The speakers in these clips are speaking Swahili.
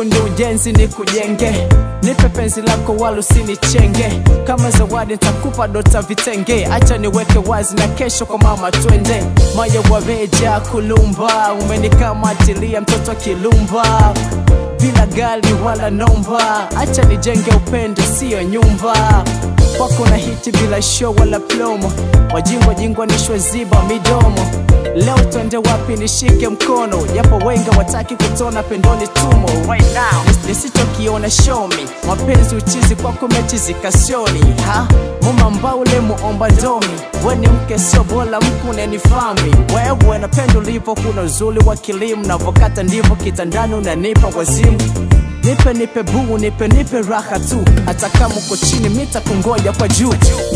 fundi ujenzi ni kujenge nipe penzi lako wala usinichenge kama zawadi nitakupa dota vitenge acha niweke wazi na kesho kwa mama twende moyo wameja kulumba umenikamatilia mtoto kilumba bila gali wala nomba acha nijenge upendo siyo nyumba kwako na hiti bila show wala plomo wajingwa jingwa nishwe ziba midomo leo twende wapi nishike mkono japo wenga wataki kutona pendoni tumo right now Nis- nisichokiona show me mapenzi uchizi kwako mechi zikasioni ha muma mbaule muomba ndomi weni mke sio bora mkune ni fami wewe napenda ulivo kuna uzuri wa kilimu navokata ndivyo kitandani unanipa wazimu nipe nipe buu nipe nipe raha tu hata kama uko chini mita kungoja kwa juu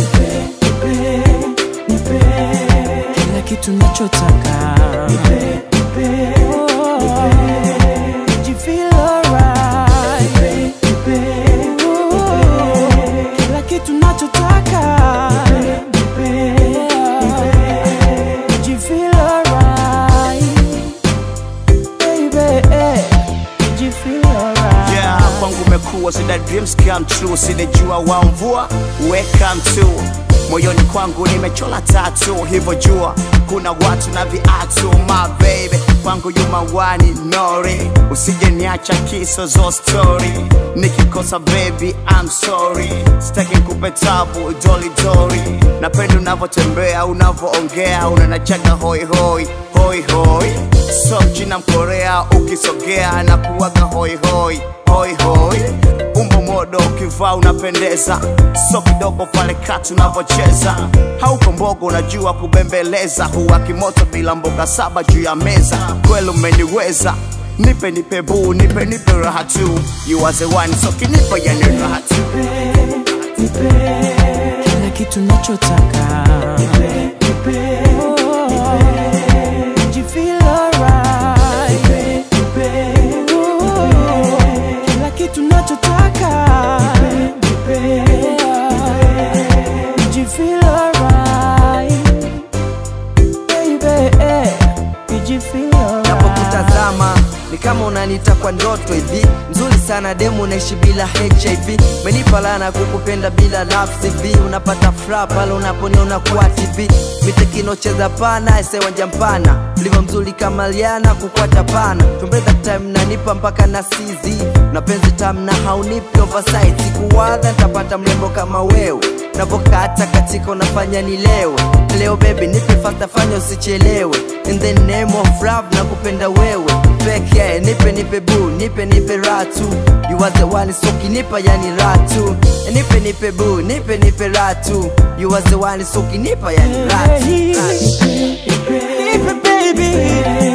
kila kitu nachotaka Oh, jifeel alright. Oh, kila kitu nachotaka jifeel alright. Baby, jifeel alright. yeah kwangu umekuwa sida dreams come true sidejua wa mvua welcome to moyoni kwangu nimechola tatu hivyo jua kuna watu na viatu my baby kwangu yumawani nori usije niacha kiso zo story nikikosa baby I'm sorry sitaki kupe tabu doli doli napenda unavyotembea unavyoongea unanachaga hoi hoi hoi hoi so mchina mkorea ukisogea na kuwaga hoi hoi hoi hoi umbo modo ukivaa unapendeza so kidogo pale kati unavyocheza hauko mbogo unajua kubembeleza huwa kimoto bila mboga saba juu ya meza kweli umeniweza nipe nipe buu nipe nipe raha tu you are the one so kinipa yani raha tu kila kitu nachotaka Oh, jifeel alright. Oh, kila kitu nachotaka jifeel alright. Baby, jifeel alright. napokutazama ni kama unanita kwa ndoto hivi mzuri sana demu unaishi bila hiv menipa lana kukupenda bila love CV unapata furaha pale unaponiona kwa tv mitekinocheza pana esewanja mpana ulivyo mzuri kama liana kukwata pana tumbeza time nanipa mpaka na sizi na penzi tam na haunipi oversight sikuwadha nitapata mlembo kama wewe unapokata katika unafanya nilewe leo baby nipe fasta fanya usichelewe in the name of love na kupenda wewe peke nipe nipe bu nipe nipe ratu you are the one so kinipa yani ratu nipe nipe bu nipe nipe ratu you are the one so kinipa yani ratu, ratu. Nipe baby